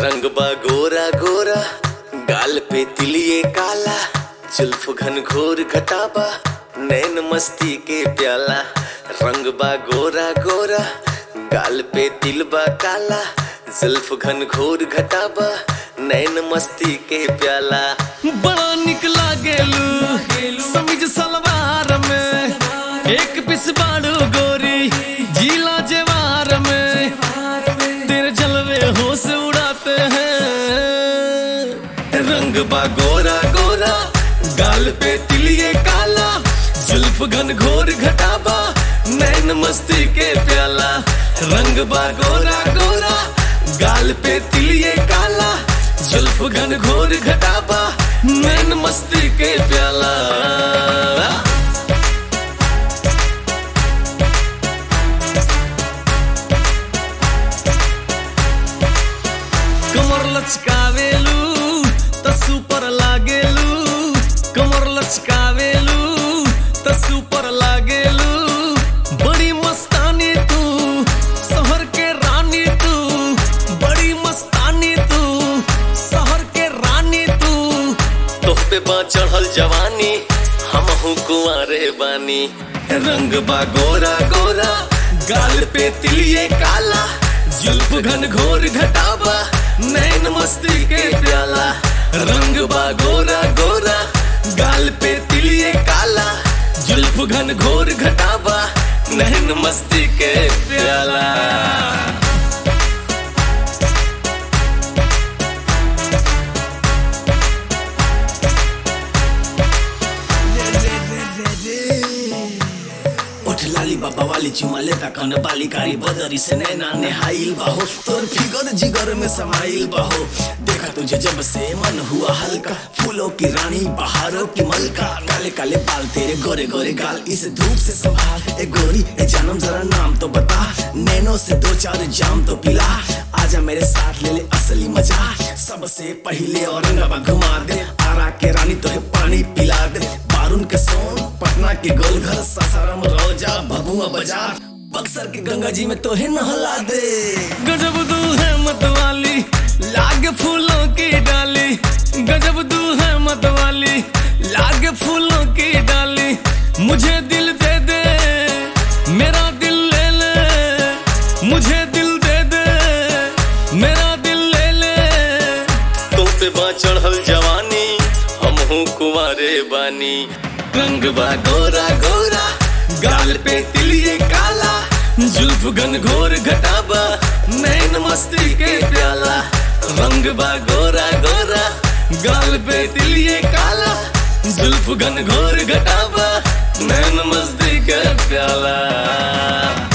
रंग बा गोरा गोरा गाल पे तिलिए काला जुल्फ घन घोर घटाबा नैन मस्ती के प्याला रंग बा गोरा गोरा गाल पे तिल बा काला जुल्फ घन घोर घटाबा नैन मस्ती के प्याला बड़ा निक लागेलू समीज सलवार में एक पिस बाड़ू गोरी जीला जेवार में तेरे जलवे होश उड़ाते हैं रंग बा गोरा गोरा गाल पे तिलिए काला जुल्फ घन घोर घटाबा नैन मस्ती के प्याला रंग बा गोरा गोरा गाल पे तिलिए काला जुल्फ घन घोर घटाबा नैन मस्ती के प्याला कमर लचकावेलू त सुपर लागेलू कमर लचकावेलू त सुपर लागेलू बड़ी मस्तानी तू शहर के रानी तू बड़ी मस्तानी तू शहर के रानी तू तोह पे बा चढ़ल जवानी हम हूँ कुंवारे बानी रंग बा गोरा गोरा गाल पे तिलिए काला जुल्फ घन घोर घटाबा नैन मस्ती के प्याला रंग बा गोरा गोरा गाल पे तिलिए काला जुल्फ घन घोर घटाबा नैन मस्ती के प्याला उठ लाली बाबा वाली चुमा लेता कन बाली कारी बदरी से नैना नेहाइल बाहो तोर फिगर जिगर में समाइल बाहो देखा तुझे जब से मन हुआ हल्का फूलों की रानी बहारों की मलका काले काले बाल तेरे गोरे गोरे गाल इस धूप से संभाल ए गोरी ए जानम जरा नाम तो बता नैनो से दो चार जाम तो पिला आजा मेरे साथ ले ले असली मजा सबसे पहले औरंगाबाद घुमा दे आरा के रानी तो पानी पिला दे बारून के सोन पटना के गोलघर सासाराम रोजा भभुआ बाजार बक्सर के गंगा जी में तोहे नहला दे गजब दू है मतवाली लाग फूलों की डाली गजब दू है मतवाली लाग फूलों की डाली मुझे दिल दे दे मेरा दिल ले ले मुझे दिल दे दे मेरा दिल ले ले तुम पे बा चढ़ल जवानी हम हूँ कुंवारे बानी रंग बा गोरा गोरा गाल पे तिलिए काला जुल्फ घन घोर घटाबा नैन मस्ती के प्याला रंग बा गोरा गोरा गाल पे तिलिए काला जुल्फ घन घोर घटाबा नैन मस्ती के प्याला